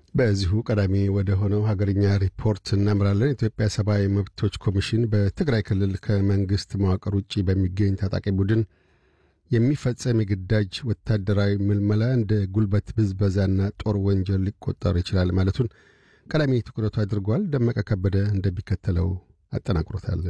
በዚሁ ቀዳሚ ወደ ሆነው ሀገርኛ ሪፖርት እናምራለን። የኢትዮጵያ ሰብአዊ መብቶች ኮሚሽን በትግራይ ክልል ከመንግሥት መዋቅር ውጭ በሚገኝ ታጣቂ ቡድን የሚፈጸም የግዳጅ ወታደራዊ ምልመላ እንደ ጉልበት ብዝበዛና ጦር ወንጀል ሊቆጠር ይችላል ማለቱን ቀዳሚ ትኩረቱ አድርጓል። ደመቀ ከበደ እንደሚከተለው አጠናቅሮታል።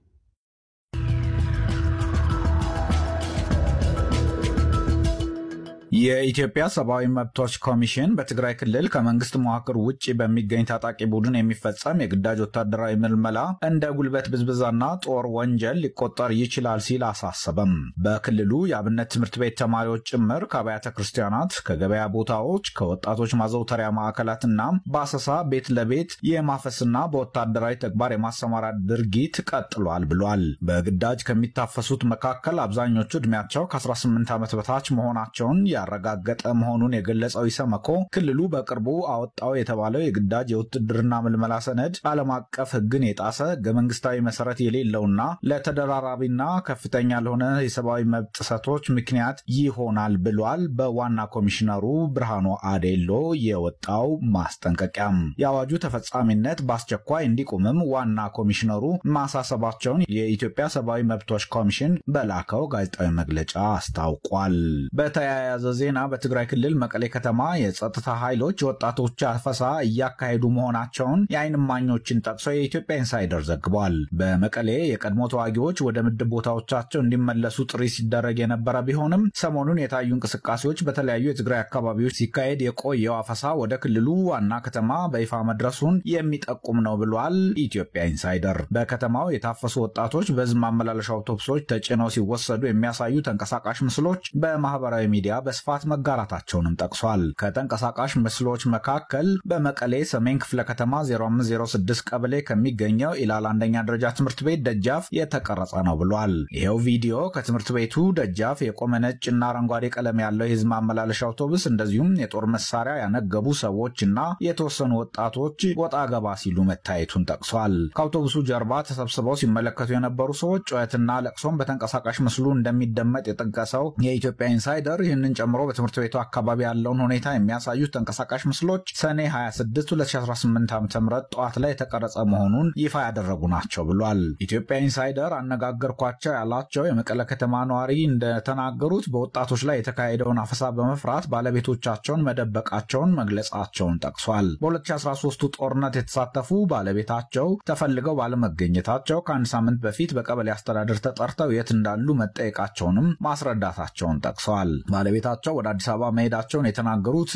የኢትዮጵያ ሰብአዊ መብቶች ኮሚሽን በትግራይ ክልል ከመንግስት መዋቅር ውጭ በሚገኝ ታጣቂ ቡድን የሚፈጸም የግዳጅ ወታደራዊ ምልመላ እንደ ጉልበት ብዝብዛና ጦር ወንጀል ሊቆጠር ይችላል ሲል አሳሰበም። በክልሉ የአብነት ትምህርት ቤት ተማሪዎች ጭምር ከአብያተ ክርስቲያናት፣ ከገበያ ቦታዎች፣ ከወጣቶች ማዘውተሪያ ማዕከላትና በአሰሳ ቤት ለቤት የማፈስና በወታደራዊ ተግባር የማሰማራት ድርጊት ቀጥሏል ብሏል። በግዳጅ ከሚታፈሱት መካከል አብዛኞቹ ዕድሜያቸው ከ18 ዓመት በታች መሆናቸውን ያረጋገጠ መሆኑን የገለጸው ኢሰመኮ ክልሉ በቅርቡ አወጣው የተባለው የግዳጅ የውትድርና ምልመላ ሰነድ ዓለም አቀፍ ሕግን የጣሰ ሕገ መንግስታዊ መሰረት የሌለውና ለተደራራቢና ከፍተኛ ለሆነ የሰብአዊ መብት ጥሰቶች ምክንያት ይሆናል ብሏል። በዋና ኮሚሽነሩ ብርሃኑ አዴሎ የወጣው ማስጠንቀቂያም የአዋጁ ተፈጻሚነት በአስቸኳይ እንዲቆምም ዋና ኮሚሽነሩ ማሳሰባቸውን የኢትዮጵያ ሰብአዊ መብቶች ኮሚሽን በላከው ጋዜጣዊ መግለጫ አስታውቋል። በተያያዘ ዜና በትግራይ ክልል መቀሌ ከተማ የጸጥታ ኃይሎች የወጣቶች አፈሳ እያካሄዱ መሆናቸውን የዓይን እማኞችን ጠቅሶ የኢትዮጵያ ኢንሳይደር ዘግቧል። በመቀሌ የቀድሞ ተዋጊዎች ወደ ምድብ ቦታዎቻቸው እንዲመለሱ ጥሪ ሲደረግ የነበረ ቢሆንም ሰሞኑን የታዩ እንቅስቃሴዎች በተለያዩ የትግራይ አካባቢዎች ሲካሄድ የቆየው አፈሳ ወደ ክልሉ ዋና ከተማ በይፋ መድረሱን የሚጠቁም ነው ብሏል። ኢትዮጵያ ኢንሳይደር በከተማው የታፈሱ ወጣቶች በሕዝብ ማመላለሻ አውቶቡሶች ተጭነው ሲወሰዱ የሚያሳዩ ተንቀሳቃሽ ምስሎች በማህበራዊ ሚዲያ በስፋት መጋራታቸውንም ጠቅሷል። ከተንቀሳቃሽ ምስሎች መካከል በመቀሌ ሰሜን ክፍለ ከተማ 0506 ቀበሌ ከሚገኘው ኢላል አንደኛ ደረጃ ትምህርት ቤት ደጃፍ የተቀረጸ ነው ብሏል። ይኸው ቪዲዮ ከትምህርት ቤቱ ደጃፍ የቆመ ነጭ እና አረንጓዴ ቀለም ያለው የህዝብ ማመላለሻ አውቶቡስ እንደዚሁም የጦር መሳሪያ ያነገቡ ሰዎች እና የተወሰኑ ወጣቶች ወጣ ገባ ሲሉ መታየቱን ጠቅሷል። ከአውቶቡሱ ጀርባ ተሰብስበው ሲመለከቱ የነበሩ ሰዎች ጩኸትና ለቅሶም በተንቀሳቃሽ ምስሉ እንደሚደመጥ የጠቀሰው የኢትዮጵያ ኢንሳይደር ይህንን ጨምሮ በትምህርት ቤቱ አካባቢ ያለውን ሁኔታ የሚያሳዩት ተንቀሳቃሽ ምስሎች ሰኔ 26 2018 ዓ ም ጠዋት ላይ የተቀረጸ መሆኑን ይፋ ያደረጉ ናቸው ብሏል። ኢትዮጵያ ኢንሳይደር አነጋገርኳቸው ያላቸው የመቀለ ከተማ ነዋሪ እንደተናገሩት በወጣቶች ላይ የተካሄደውን አፈሳ በመፍራት ባለቤቶቻቸውን መደበቃቸውን መግለጻቸውን ጠቅሷል። በ2013ቱ ጦርነት የተሳተፉ ባለቤታቸው ተፈልገው ባለመገኘታቸው ከአንድ ሳምንት በፊት በቀበሌ አስተዳደር ተጠርተው የት እንዳሉ መጠየቃቸውንም ማስረዳታቸውን ጠቅሰዋል። ባለቤታቸው ወደ አዲስ አበባ መሄዳቸውን የተናገሩት